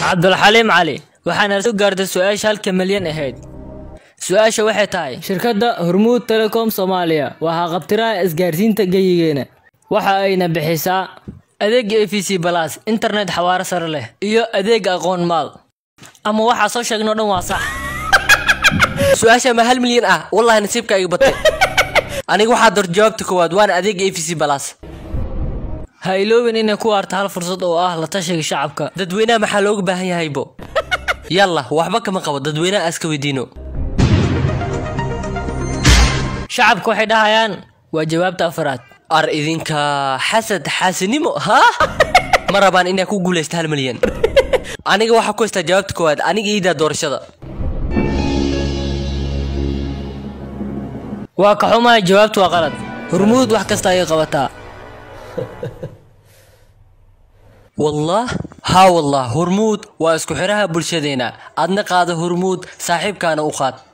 cabdulxaliim cali waxaana soo gaartay su-aasha halka milyan ahayd su-aasha waxay tahay shirkadda hormuud telecom soomaaliya waa haqabtiraha isgaarsiinta geyigeena waxa ayna bixisaa adeega a v c balas internet xawaaro sare leh iyo adeega aqoon maal ama waxaa soo sheegnoo dhan waa sax su-aasha ma hal milyan ah wallahi nasiibka iga batay aniga waxaa door jawaabta koowaad waana adeega a v c balas ha iloobin inay ku waarta hal fursad oo ah la tashiga shacabka dadweynaha maxaa looga baahan yahaybo yalla waxba kama qabo dadweynaha aska weydiino shacabka waxay dhahayaan waa jawaabta afraad ar idinka xasad xaasinimo ha ma rabaan inaa ku guulaysta hal milyan aniga waxaa ku haystaa jawaabta koowaad aniga iidaa doorashada waa ka xumahay jawaabtu waa qalad hormuud wax kasta ayay qabataa wallah haa wallah hormuud waa isku xiraha bulshadeena adna qaada hormuud saaxiibkaana u qaad